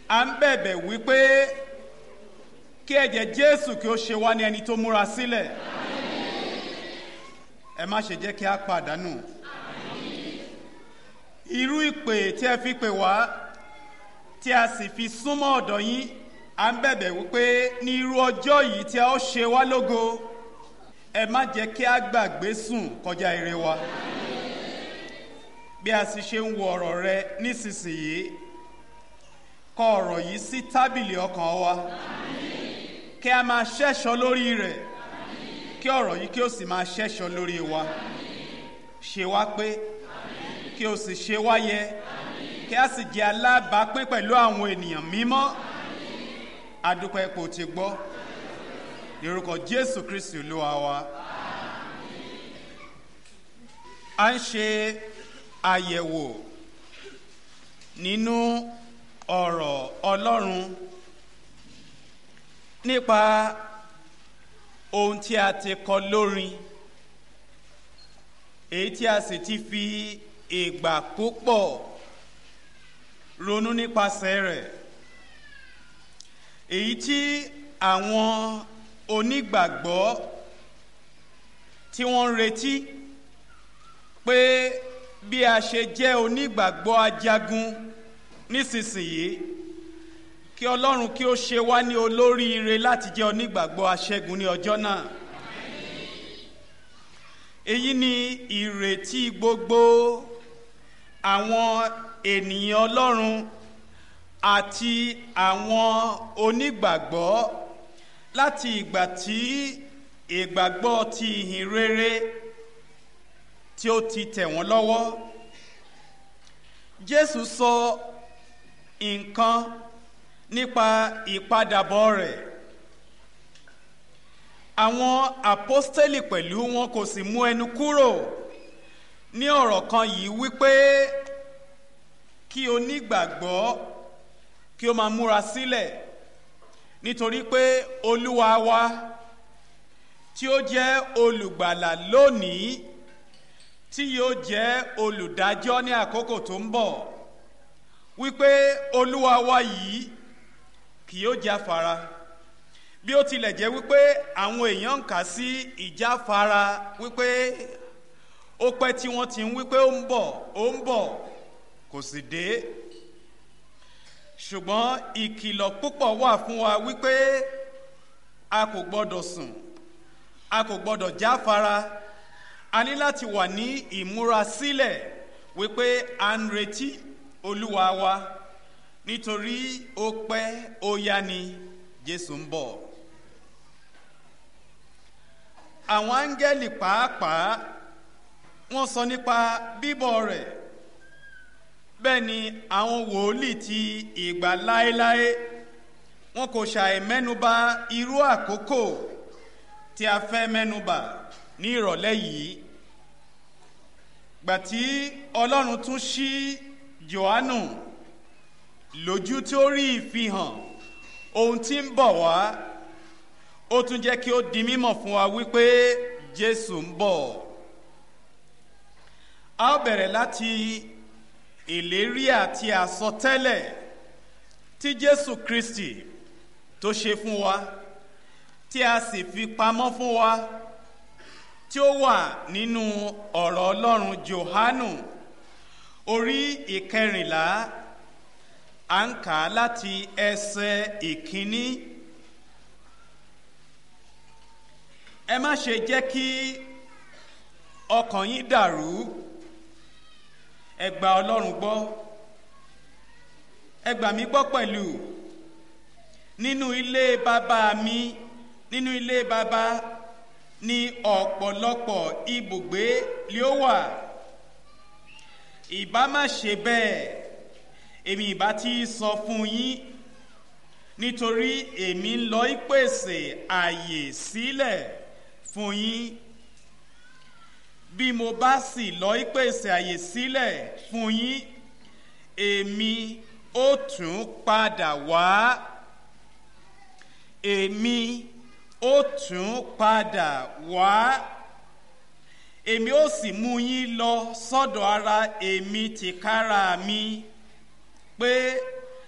à ń bẹ̀bẹ̀ wípé kí ẹ̀jẹ̀ jésù kí ó ṣe wá ní ẹni tó múra sílẹ̀ ẹ má ṣe jẹ́ kí a pàdánù irú ìpè tí ẹ fi pè wá tí a sì fi súnmọ́ ọ̀dọ̀ yín à ń bẹ̀bẹ̀ wípé ní irú ọjọ́ yìí tí a ó ṣe wá lógo ẹ má jẹ́ kí a gbàgbé sùn kọjá ire wa bí a sì ṣe ń wo ọ̀rọ̀ rẹ nísinsìnyí kọ ọ̀rọ̀ yìí sí tábìlì ọkàn wa kí a máa ṣẹ́ṣọ lórí rẹ̀ kí ọ̀rọ̀ yìí kí ó sì máa ṣẹ́ṣọ lórí wa ṣe wá pé kí o sì ṣe wá yẹ kí a sì jẹ́ alábàápín pẹ̀lú àwọn ènìyàn mímọ́ adúpẹ́ ipò tí gbọ́ lórúkọ jésù kristi olúwa wa a ń ṣe àyẹ̀wò nínú ọ̀rọ̀ ọlọ́run nípa ohun tí a ti kọ lórin èyí tí a sì ti fi ìgbà púpọ̀ ronú nípasẹ̀ rẹ̀ èyí tí àwọn onígbàgbọ́ tí wọ́n ń retí pé bí a ṣe jẹ́ onígbàgbọ́ ajagun nísinsìnyí kí ọlọ́run kí ó ṣe wá ní olóríire láti jẹ́ onígbàgbọ́ aṣẹ́gun ní ọjọ́ náà èyí ni ìrètí gbogbo àwọn ènìyàn ọlọ́run àti àwọn onígbàgbọ́ láti ìgbà tí ìgbàgbọ́ ti ìhìn rere tí ó ti tẹ̀ wọ́n lọ́wọ́ jésù sọ nǹkan nípa ìpadàbọ̀ rẹ̀ àwọn àpọ́stélì pẹ̀lú wọn kò sì mú ẹnu kúrò ní ọ̀rọ̀ kan yìí wípé kí onígbàgbọ́ kí ó máa múra sílẹ̀ nítorí pé olúwa wa tí ó jẹ́ olùgbàlà lónìí tí yóò jẹ́ olùdájọ́ ní àkókò tó ń bọ̀ wípé olúwa wa yìí kì yóò jáfara bí ó tilẹ̀ jẹ́ wípé àwọn èèyàn ń kà sí ìjáfara wípé ó pẹ́ tí wọ́n ti ń wípé ó ń bọ̀ ó ń bọ̀ kò sì dé ṣùgbọ́n ìkìlọ̀ púpọ̀ wà fún wa wípé a kò gbọ́dọ̀ sùn a kò gbọ́dọ̀ jáfara a ní láti wà ní ìmúrasílẹ̀ wípé à ń retí olúwa wa nítorí ó pẹ́ ó yá ni jésù ń bọ̀ àwọn áńgẹ́lì pàápàá wọ́n sọ nípa bíbọ̀ rẹ̀ bẹ́ẹ̀ ni àwọn wòlíì ti ìgbà láéláé wọn kò ṣàì mẹ́nuba irú àkókò tí a fẹ́ mẹ́nuba ní ìrọ̀lẹ́ yìí gbàtí ọlọ́run tún ṣí johannu lójú tí ó rí ìfihàn ohun tí ń bọ̀ wá ó tún jẹ́ kí ó di mímọ̀ fún wa wípé jésù ń bọ̀ a ó bẹ̀rẹ̀ láti ìlérí àti àsọtẹ́lẹ̀ tí jésù kristi tó ṣe fún wa tí a sì fi pamọ́ fún wa tí ó wà nínú ọ̀rọ̀ ọlọ́run johanu orí ìkẹrìnlá à ń kà á láti ẹsẹ̀ ìkíní ẹ má ṣe jẹ́ kí ọkàn yín dàrú ẹ gba ọlọ́run gbọ́ ẹ gbà mí gbọ́ pẹ̀lú nínú ilé bàbá mi nínú ilé bàbá ní ọ̀pọ̀lọpọ̀ ibùgbé lé ó wà ìbá má ṣe bẹ́ẹ̀ èmi ìbá ti sọ fún yín nítorí èmi ń lọ ìpèsè àyè sílẹ̀ fún yín bí mo bá sì lọ ìpèsè àyè sílẹ̀ fún yín èmi ó tún padà wá èmi ó tún padà wá èmi ó sì mú yín lọ sọ́dọ̀ ara èmi tìkára mi pé